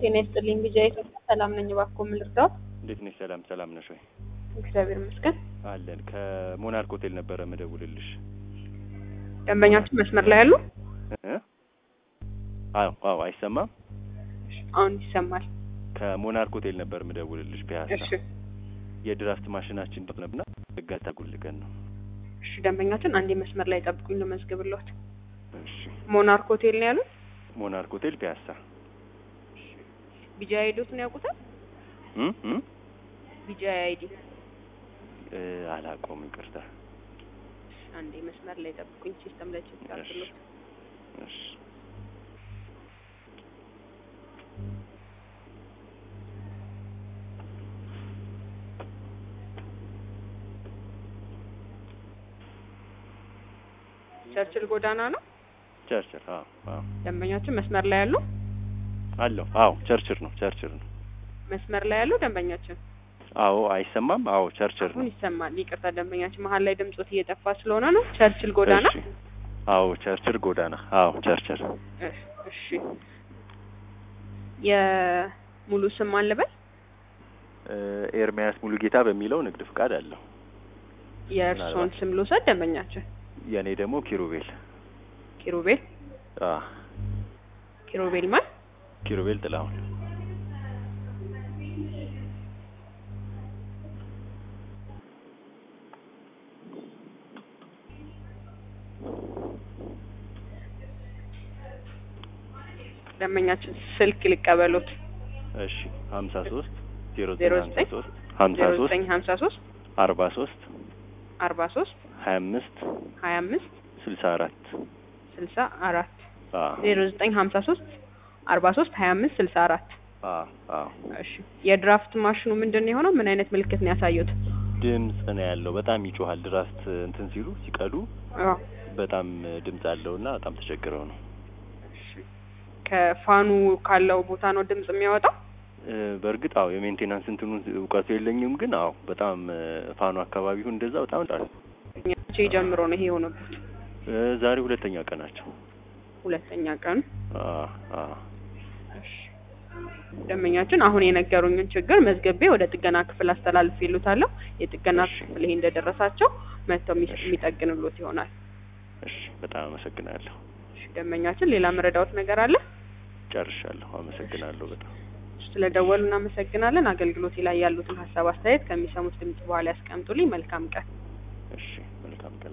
ጤና ይስጥልኝ ቢጃይ ኢትዮጵያ ሰላም ነኝ። እባክዎ ምን ልርዳዎት? እንዴት ነሽ? ሰላም ሰላም ነሽ ወይ? እግዚአብሔር ይመስገን። አለን ከሞናርክ ሆቴል ነበረ ምደውልልሽ። ደንበኛችን መስመር ላይ ያሉ? እ? አዎ አዎ፣ አይሰማም? አሁን ይሰማል። ከሞናርክ ሆቴል ነበር ምደውልልሽ ፒያሳ። እሺ የድራፍት ማሽናችን ነብና እጋታ ጉልገን ነው። እሺ፣ ደንበኛችን አንዴ መስመር ላይ ጠብቁኝ ልመዝግብልዎት። እሺ። ሞናርክ ሆቴል ነው ያሉት? ሞናርክ ሆቴል ፒያሳ። ቢጃይ አይዲዎትን ያውቁታል? እ እ ቢጃይ አይዲ እ አላውቀውም፣ ይቅርታ። አንዴ መስመር ላይ ጠብቁኝ ሲስተም ላይ ቼክ አድርግልዎት። እሺ። ቸርችል ጎዳና ነው ቸርችል። አዎ አዎ፣ ደንበኛችን መስመር ላይ ያሉ? አለው። አዎ ቸርችል ነው ቸርችል ነው። መስመር ላይ ያሉ ደንበኛችን አዎ፣ አይሰማም? አዎ ቸርችል ነው። አሁን ይሰማል። ይቅርታ ደንበኛችን መሀል ላይ ድምጾት እየጠፋ ስለሆነ ነው። ቸርችል ጎዳና እሺ። አዎ ቸርችል ጎዳና። አዎ ቸርችል። እ- እሺ የሙሉ ስም ማን ልበል? እ ኤርሚያስ ሙሉ ጌታ በሚለው ንግድ ፍቃድ አለው። የእርስዎን ምናልባት። ስም ልውሰድ ደንበኛችን? የእኔ ደግሞ ኪሩቤል። ኪሩቤል አ ኪሩቤል ማን? ኪሩቤል ጥላሁን። ደንበኛችን ስልክ ሊቀበሉት እሺ ሀምሳ ሶስት ዜሮ ዜሮ ዘጠኝ ሀምሳ ዘጠኝ ሶስት ሀምሳ ዜሮ ሶስት ዘጠኝ ሀምሳ ሶስት አርባ ሶስት አርባ ሶስት ሀያ አምስት ሀያ አምስት ስልሳ አራት ስልሳ አራት አ ዜሮ ዘጠኝ ሀምሳ ሶስት አርባ ሶስት ሀያ አምስት ስልሳ አራት አ አ እሺ የድራፍት ማሽኑ ምንድን ነው የሆነው? ምን አይነት ምልክት ነው ያሳዩት? ድምጽ ነው ያለው። በጣም ይጮሃል። ድራፍት እንትን ሲሉ ሲቀዱ አዎ በጣም ድምጽ አለውና በጣም ተቸግረው ነው። እሺ ከፋኑ ካለው ቦታ ነው ድምጽ የሚያወጣው? እ በእርግጥ አዎ የሜንቴናንስ እንትኑን እውቀቱ የለኝም፣ ግን አዎ በጣም እ ፋኑ አካባቢው እንደዛ በጣም ጣል መቼ ጀምሮ ነው ይሄ የሆነበት? እ ዛሬ ሁለተኛ ቀናቸው። ሁለተኛ ቀን። አ አ እሺ ደንበኛችን አሁን የነገሩኝን ችግር መዝገቤ ወደ ጥገና ክፍል አስተላልፍ ይሉታለሁ። የጥገና እሺ። ክፍል ይሄ እንደደረሳቸው መጥተው የሚ- እሺ። የሚጠግንሎት ይሆናል። እሺ በጣም አመሰግናለሁ። እሺ ደንበኛችን ሌላ መረዳዎት ነገር አለ? ጨርሻለሁ። አመሰግናለሁ በጣም ስለደወሉ እናመሰግናለን። አገልግሎቴ ላይ ያሉትን ሀሳብ አስተያየት ከሚሰሙት ድምጽ በኋላ ያስቀምጡልኝ። መልካም ቀን። እሺ መልካም ቀን